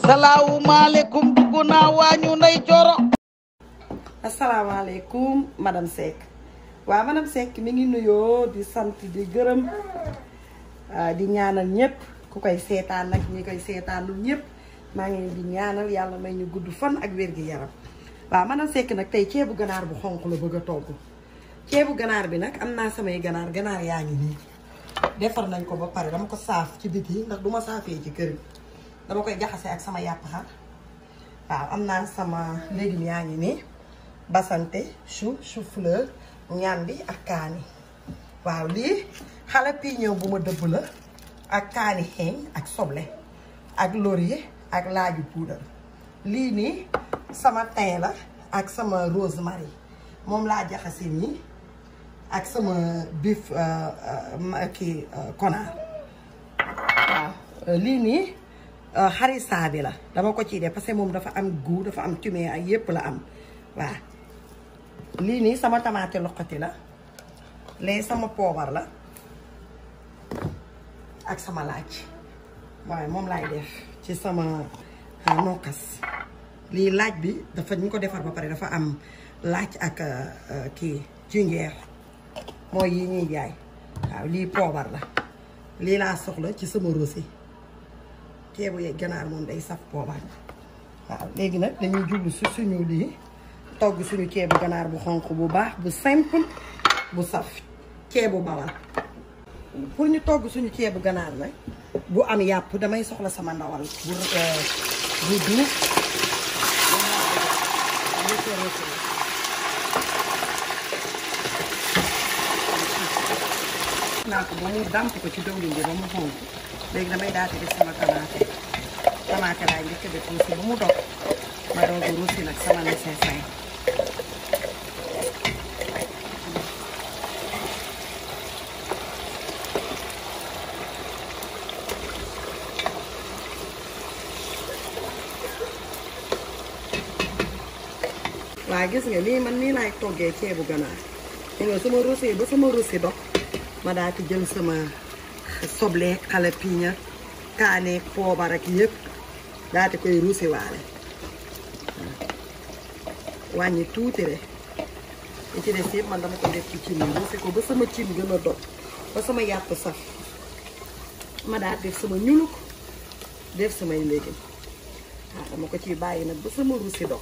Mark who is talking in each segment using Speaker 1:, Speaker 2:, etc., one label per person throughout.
Speaker 1: salaamaaleykum dugg naa waañu nday coro
Speaker 2: asalaamaaleykum madame Seck waaw madame Seck mi ngi nuyoo di sant di gërëm di ñaanal ñëpp ku koy seetaan nag ñi koy seetaanul ñëpp maa ngi leen di ñaanal yàlla may ñu gudd fan ak wér gi yaram waaw madame Seck nag tey ceebu ganaar bu xonq la bëgg a togg ceebu ganaar bi nag am naa samay ganaar ganaar yaa ngi nii defar nañ ko ba pare dama ko saaf ci biti ndax du ma saafee ci kër gi dama koy jaxase ak sama yàpp xar waaw am naa sama légumes yaa ngi nii basante chou chou fleur ñambi ak kaani waaw lii jalapeno bu ma dëbb la ak kaani xeeñ ak soble ak laurier ak laaju poudre lii nii sama thym la ak sama rosemary moom laa jaxase nii ak sama bif kii konaar waaw lii nii harissa bi la dama ko ciy def parce que moom dafa am goût dafa am cumin ak yépp la am waaw lii nii sama tamaate loqati la lee sama poobar la ak sama laaj waaye moom laay def ci sama nokkas lii laaj bi dafa ñu ko defar ba pare dafa am laaj ak kii jinjeer mooy yi ñuy jaay waaw lii poobar la lii laa soxla ci sama rosi ceebu yeeg ganaar moom day saf poobar waaw léegi nag dañuy jublu si suñu lii togg suñu ceebu ganaar bu xonq bu baax bu simple bu saf ceebu bawal pour ñu togg suñu ceebu ganaar nag bu am yàpp damay soxla sama ndawal bu bu duuf naa ko ba mu dàmp ko ci dawlin bi ba mu xonq léegi damay daal di def sama tamaate tamaate laay njëkk a def ruusi ba mu dog ma doog a ruusi nag sama nécessaire waa gis nga lii man nii laay toggee ceebu ganaar li nga sama ruusi ba sama ruusi dog ma daal di jël sama soble xale piña kaane poobar ak yëpp daal di koy ruusi waale wàññi tuuti rek li ci des yëpp man dama ko def ci cin bi ruusi ko ba sama cin gën a dog ba sama yàpp saf ma daal def sama ñuluk def samay légumes waaw dama ko ciy bàyyi nag ba sama ruusi dog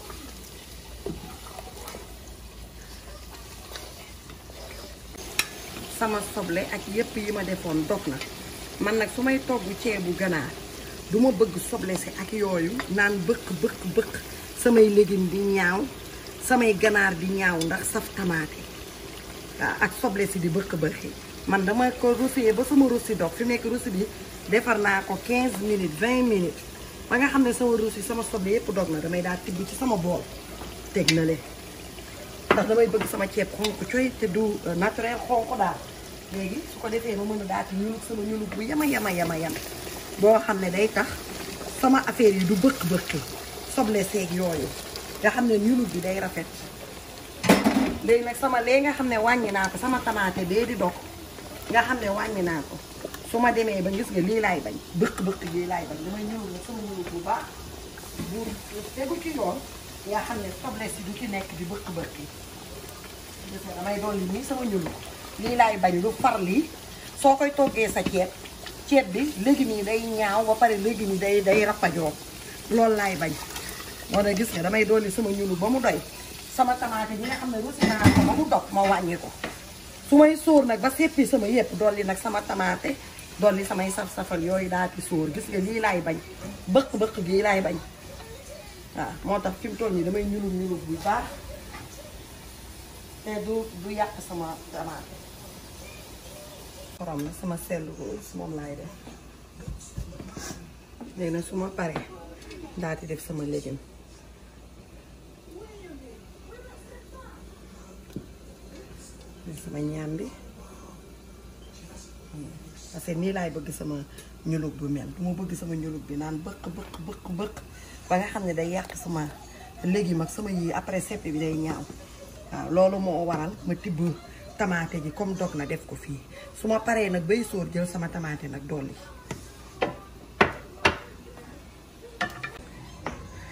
Speaker 2: sama soble ak yëpp yi ma defoon dog na man nag su may togg ceebu ganaar du ma bëgg soble si ak yooyu naan bëkk bëkk bëkk samay légumes di ñaaw samay ganaar di ñaaw ndax saf tamaate waaw ak soble si di bëkk bëkki man dama ko rousser ba sama roussi dog fi nekk roussi bi defar naa ko 15 minutes 20 minutes ba nga xam ne sama roussi sama soble yëpp dog na damay daal tibb ci sama bool teg na leen ndax damay bëgg sama ceeb xonq coy te du naturel xonq daal léegi su ko defee ma mën a daati ñulug sama ñulug bu yama yama yama yam boo xam ne day tax sama affaire yi du bëkk-bëkki soble seeg yooyu nga xam ne ñulug bi day rafet léegi nag sama léegi nga xam ne wàññi naa ko sama tamaate bee di dog nga xam ne wàññi naa ko su ma demee ba gis nga lii laay bañ bëkk-bëkk lii laay bañ damay ñulug nag sama ñulug bu baax bu tegu ci yoon nga xam ne soble si du ci nekk di bëkk-bëkki gis nga damay dolli nii sama ñulug lii laay bañ lu far lii soo koy toggee sa ceeb ceeb bi légumes yi day ñaaw ba pare légumes yi day day rappajoo loolu laay bañ moo tax gis nga damay dolli sama ñulu ba mu doy sama tamaate bi nga xam ne rusi naa ko ba mu dog ma wàññi ko su may sóor nag ba seppi sama yëpp dolli nag sama tamaate dolli samay saf-safal yooyu daal di sóor gis nga lii laay bañ bëq-bëq gii laay bañ waaw moo tax fi mu toll nii damay ñulub ñulub bu baax te du du yàq sama tamaate xorom na sama sell rose moom laay def léegi nag su ma paree daal di def sama légume sama ñaam bi parce que nii laay bëgg sama ñulug bu mel du ma bëgg sama ñulug bi naan bëq bëq bëq bëq ba nga xam ne day yàq sama légume ak sama yii après seppi bi day ñaaw waaw loolu moo waral ma tibb tamaate ji comme dog na def ko fii su ma paree nag bay sóor jël sama tamaate nag dolli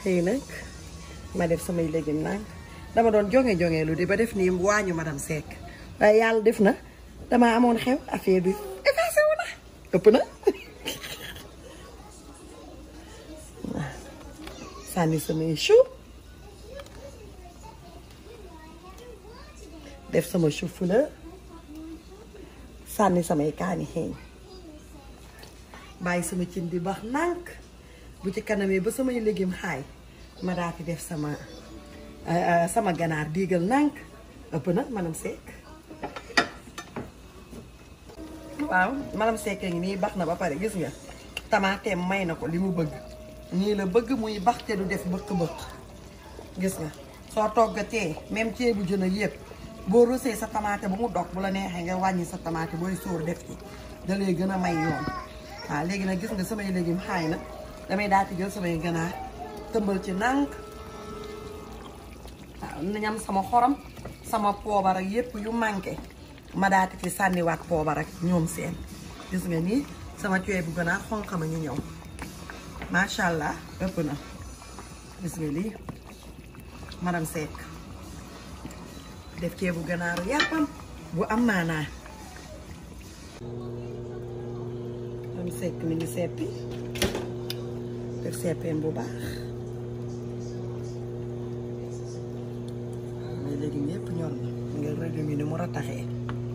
Speaker 2: xëy nag ma def samay légumes nag dama doon jonge jonge lu di ba def nii waañu madame Seck waaye yàlla def na dama amoon xew affaire bi effacé wu na ëpp na sànni samay chou def sama chou fleur sànni samay kaani xeeñ bàyyi sama cin di baax nànk bu ci kanamee ba samay légumes xaay ma daal di def sama sama ganaar diigal nànk ëpp na madame Seck waaw madame Seck ngi nii baax na ba pare gis nga tamaateem may na ko li mu bëgg nii la bëgg muy bax te du def bëkk-bëkk gis nga soo toggatee même ceebu jën ak yëpp boo rosee sa tamaate ba mu dog bu la neexee nga wàññi sa tamaate booy sóor def ci da lay gën a may yoon waaw léegi nag gis nga samay légumes xaay na damay daal di jël samay ganaar tëmbal ci nànk waaw nañam sama xorom sama poobar ak yëpp yu manqué ma daati ci sànniwaat poobar ak ñoom seen gis nga nii sama cuwe bu ganaar xonq ma ñu ñëw macha allah ëpp na gis nga lii madame Seck def ceebu ganaaru yàppam bu am maanaa madame Seck mi ngi seppi def seppeem bu baax mais léegi ñëpp ñor na nga rajo mi ni mu rataxee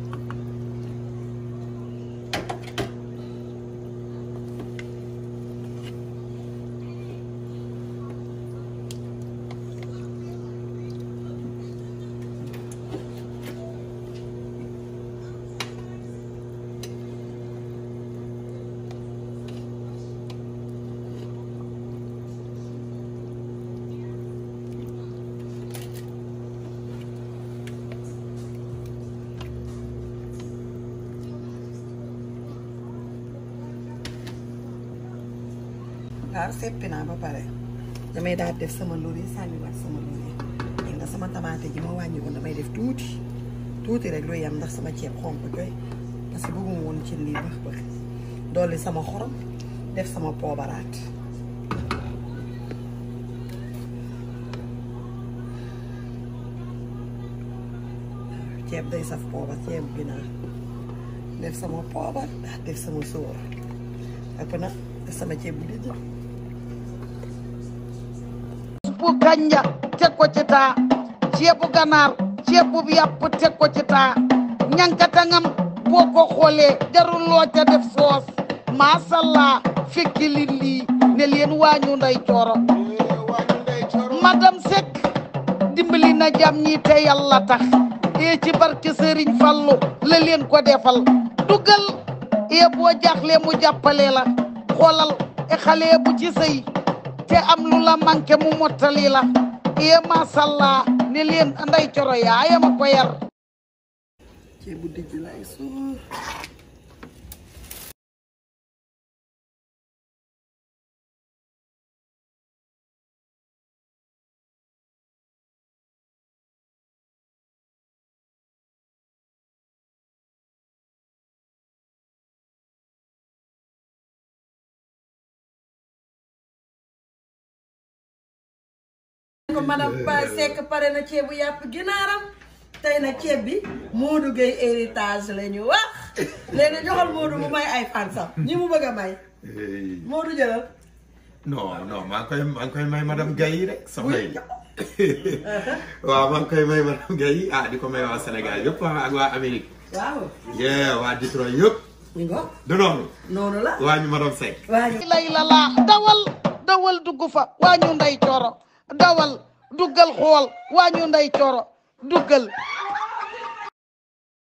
Speaker 2: waaw seppi naa ba pare damay daal def sama lori sànniwaat sama lori léegi nga sama tamaate ji ma wàññi woon damay def tuuti tuuti rek lu yem ndax sama ceeb xonk joy parce que bëgguma woon ci lii bax bax dolli sama xorom def sama poobaraat ceeb day saf poobar ceeb ginaar def sama poobar daal def sama sóor ëpp na def sama ceeb bu dijj
Speaker 1: bu kanja teg ko ci taa ceebu ganaar ceebu yàpp teg ko ci taa ñankatangam boo ko xoolee jarul loo ca def soos masalla fekki li lii ne leen waañu nday cooro madame Seck dimbali na jam ñi te yàlla tax e ci barke Sëriñ Fallu la leen ko defal dugal e boo jaaxle mu jàppale la xoolal e xale bu ci sëy te am lu la manqué mu mottali la e masalla ne leen nday coro yaayama ko yar
Speaker 2: ceeb bu dijj lay suur ko madame Pa Seck pare na ceebu yàpp ginaaram tey nag ceeb bi Modou Gueye héritage la ñu wax léegi joxal Modou mu may ay fansam ñi mu bëgg a may Modou jëlal
Speaker 3: non non maa ngi koy maa ngi koy may madame Gaye rek soxna yi waaw maa ngi koy may madame Gaye ah di ko may waa Sénégal yëpp ah ak waa Amérique
Speaker 2: waaw
Speaker 3: yee waa Detroit yëpp
Speaker 2: ñu ngo
Speaker 3: du noonu
Speaker 2: noonu la
Speaker 3: waa ñu madame Seck
Speaker 2: waa ñu
Speaker 1: lay la laa dawal dawal dugg fa waañu nday coro dawal duggal xool waañu nday coro duggal